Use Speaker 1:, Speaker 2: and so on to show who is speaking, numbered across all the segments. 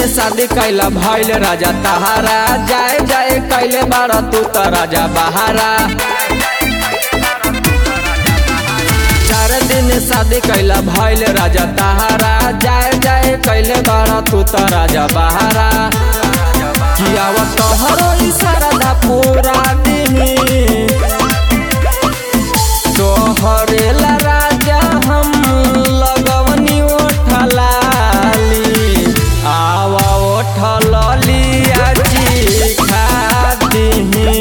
Speaker 1: शादी कैला भैल राजा तहारा जाए जाए कैले बारा तू त राजा बहारा चार दिन शादी कैला भैल राजा तहारा जाए जाए कैले बारा तू त राजा बहारा कियावा तोहरो इशारा पूरा दिन तोहरेला राजा हम लगवनी ओठलाली आवा ओठलली आजी खादी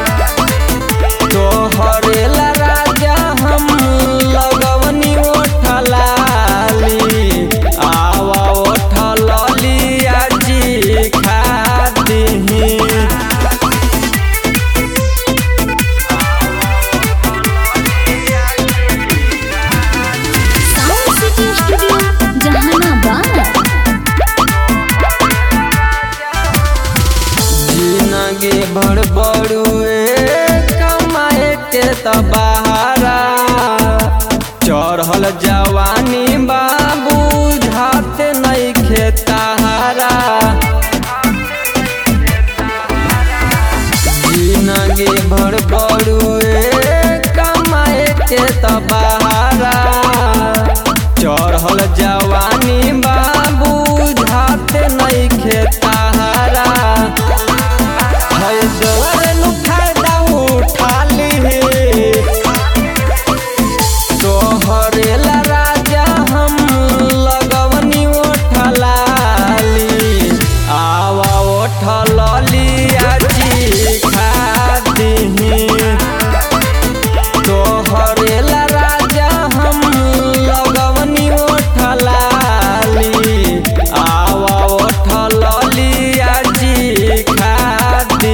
Speaker 1: तोहरेला राजा हम लगवनी ओठलाली आवा ओठलली आजी खादी
Speaker 2: साउंड सिटी स्टूडियो जहानाबाद
Speaker 1: जिनगे भर बड़ुए कमाए के तबारा चढ़ल जवानी बाबू झात नहीं खेतारा जिनगे भर बड़ुए कमाए के तबारा चढ़ल जवानी बाबू झात नहीं खेतारा है दवर नु फायदा उठा ली तोहरेला राजा हम लगवनी ओठलाली आवा ओठलली आजी खादी तोहरेला राजा हम लगवनी ओठलाली आवा ओठलली आजी खादी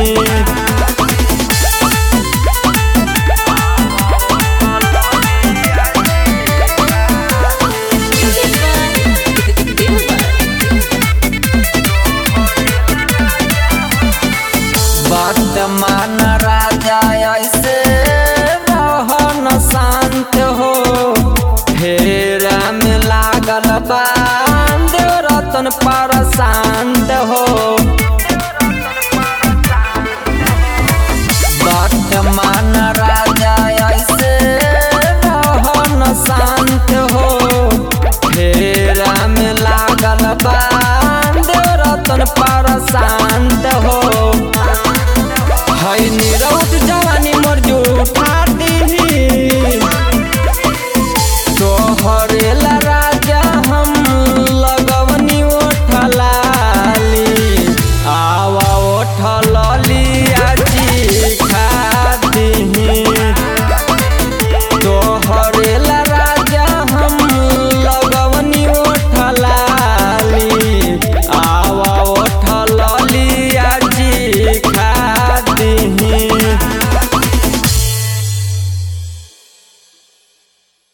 Speaker 1: वर्तमान राजा ऐसे रहन शांत हो फेरा में लागल बांध रतन पर शांत